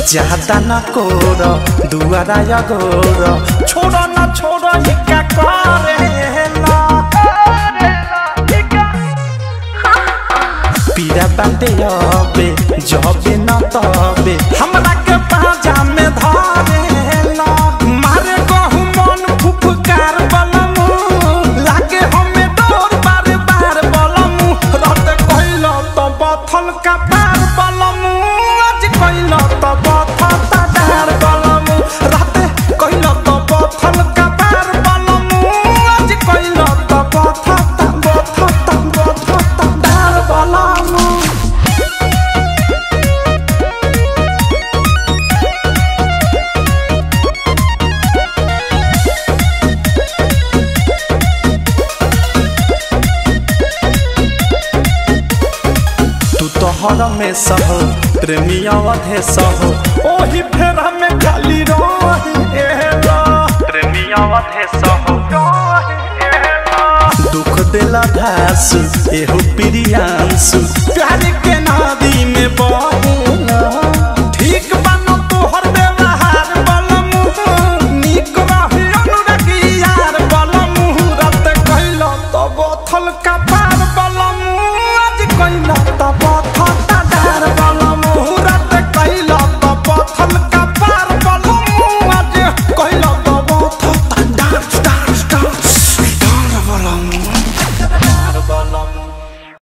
ज्यादा न कोर दुआरा या गोर छोड़ न छोड़ हिका करेला पीरा बाटे अबे जबे न तबे हमरा के पाजा में धरेला मारे कहू मन फुफकार बलमु लागे हमें डोर बार बार बलमु रत कइल त बथल का पार बलमु आज कइल त बथल ता डार बलमु रात कइल त बथल का पार बलमु आज कइल त बथल ता बथल ता बथल ता डार बलमु तू तो हर में सह प्रेमिया वधे सह ओही फेरा में खाली रहेला प्रेमिया वधे सह दुख देला धास एहो प्रियांसु प्यार के नदी में बहेला